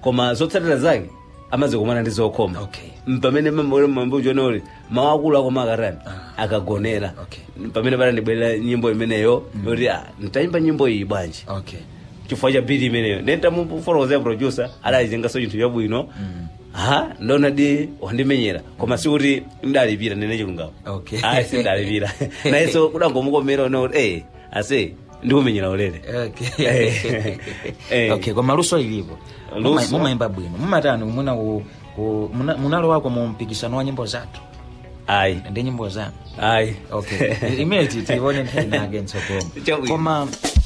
koma zotsatira zake amazikumana ndi zokoma Okay. pamene mambuchona kuti mawu akulu akoma akarani akagonera Okay. pamene panandibwerera nyimbo imeneyo yoti ah, ntayimba nyimbo iyi bwanji okay chifukwa cha biti imeneyo nentamufotokozera producer adayizengaso chinthu chabwino ha ndona di wandimenyera koma sikuti ndalipira nene chilungamo Okay. ayi sindalipira nayenso kudangomukomera one kuti eh ase ndikumenyera ulere okay Eh. Eh. okay koma luso lilipo Muma- Luso? mumayimba bwino mumatani muna ku- ku- muna- munalowako mu mpikisano wa nyimbo zathu ayi ndi nyimbo zanu ayi okay imene ti- tione nthena ake ntsogolo Chabwino. koma